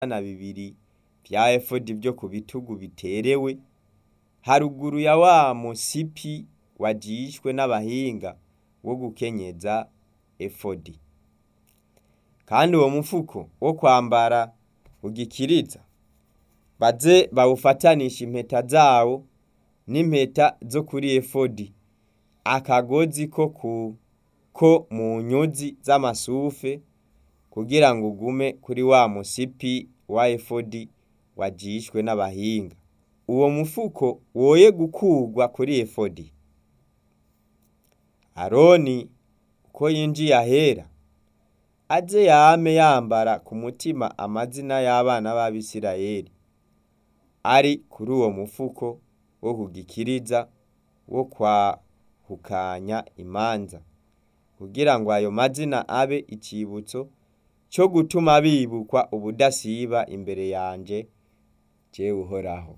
na bibiri vya efodi vyo ku bitugu biterewe haruguru ya wa musipi wajishwe n'abahinga wo gukenyeza efodi kandi uwo mufuko wo kwambara ugikiriza baze bawufatanisha impeta zawo n'impeta zo kuri efodi akagozi ko ku ko mu nyuzi z'amasufe kugira ngo ugume kuri wa musipi wa efodi wajishwe n'abahinga uwo mufuko woye gukurwa kuri efodi aroni uko yinjiye ahera aze yame yambara ku mutima amazina y'abana b'abisirayeli ari kuri uwo mufuko wo kugikiriza wo kwahukanya imanza kugira ngo ayo mazina abe icibutso co gutuma bibukwa ubudasiba imbere yanje jewe uhoraho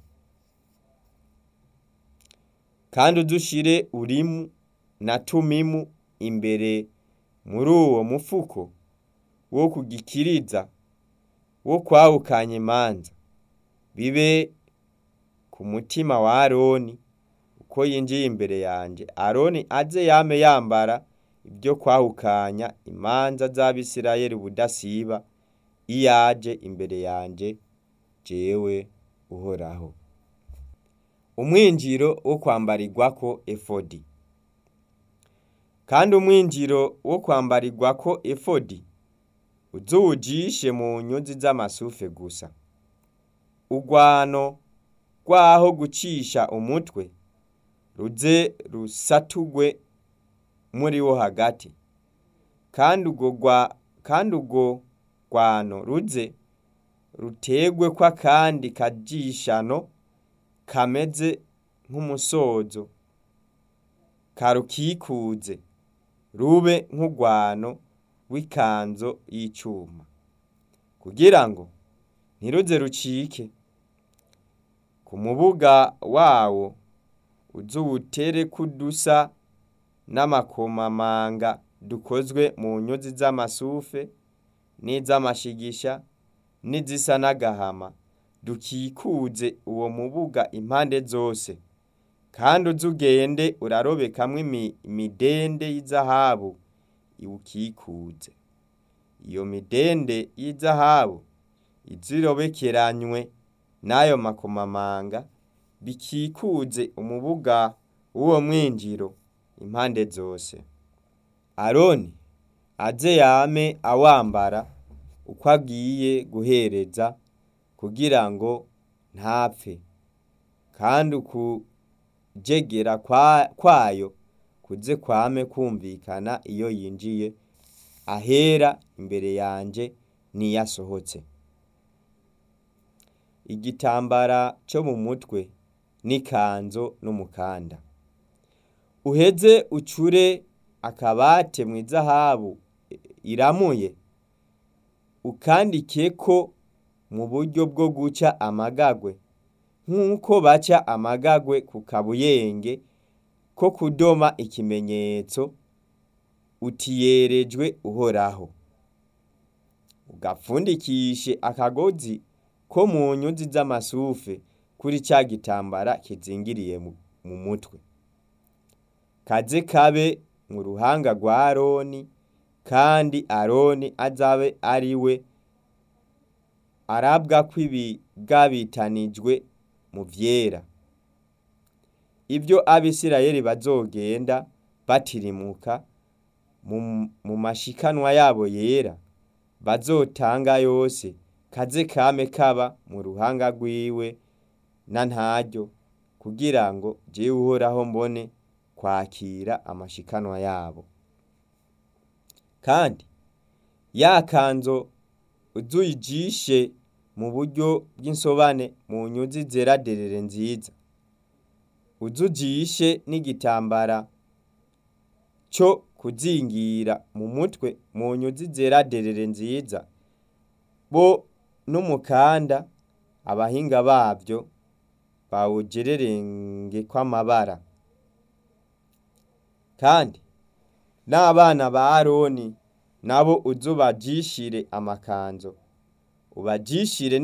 kandi udushire urimu na tumimu imbere muri uwo mufuko wo kugikiriza wo kwahukanya imanza bibe ku mutima wa aroni uko yinjiye imbere yanje aroni aze yame yambara ibyo kwahukanya imanza z'abisirayeli ubudasiba iyaje imbere yanje jewe uhoraho umwinjiro wo kwambarirwako efodi kandi umwinjiro wo kwambarirwako efodi uzuwujishe mu nyuzi z'amasufe gusa urwano rwaho gucisha umutwe ruze rusatugwe muri wo hagati kandi urwo kandi urwo rwano ruze rutegwe ko akandi kajishano kameze nk'umusozo karukikuze rube nk'urwano w'ikanzo y'icuma kugira ngo ntiruze rucike ku mubuga wawo uzuwutere kudusa n'amakomamanga dukozwe mu nyuzi z'amasufe n'iz'amashigisha n'izisa n'agahama dukikuze uwo mubuga impande zose kandi uzugende urarobekamwo imidende y'izahabu iwukikuze iyo midende y'izahabu izirobekeranywe n'ayo makomamanga bikikuze umubuga w'uwo mwinjiro impande zose aroni aze yame awambara uko agiye guhereza kugira ngo ntapfe kandi ukujegera kwayo kuze kwame kumvikana iyo yinjiye ahera imbere yanje n'iyo asohotse igitambara cyo mu mutwe n'ikanzo n'umukanda uheze ucure akabate mu izahabu iramuye ukandikeko mu buryo bwo guca amagagwe nk'uko baca amagagwe ku kabuyenge ko kudoma ikimenyetso utiyerejwe uhoraho ugapfundikishe akagozi ko mu nyuzi z'amasufe kuri ca gitambara kizingiriye mu mutwe kaze kabe mu ruhanga rwa aroni kandi aroni azabe ari we arabwa ko ibigabitanijwe mu vyera ibyo abisirayeli bazogenda batirimuka mu mashikanwa yabo yera bazotanga yose kaze kame kaba mu ruhanga rwiwe na ntaryo kugira ngo jewe uhoraho mbone kwakira amashikanwa yabo kandi ya kanzo uzuyijishe mu buryo bw'insobane mu nyuzi zera derere nziza uzujishe n'igitambara cyo kuzingira mu mutwe mu nyuzi zera derere nziza bo n'umukanda abahinga bavyo bawugererenge kw'amabara kandi n'abana ba aroni nabo uzubajishire amakanzo ubajishire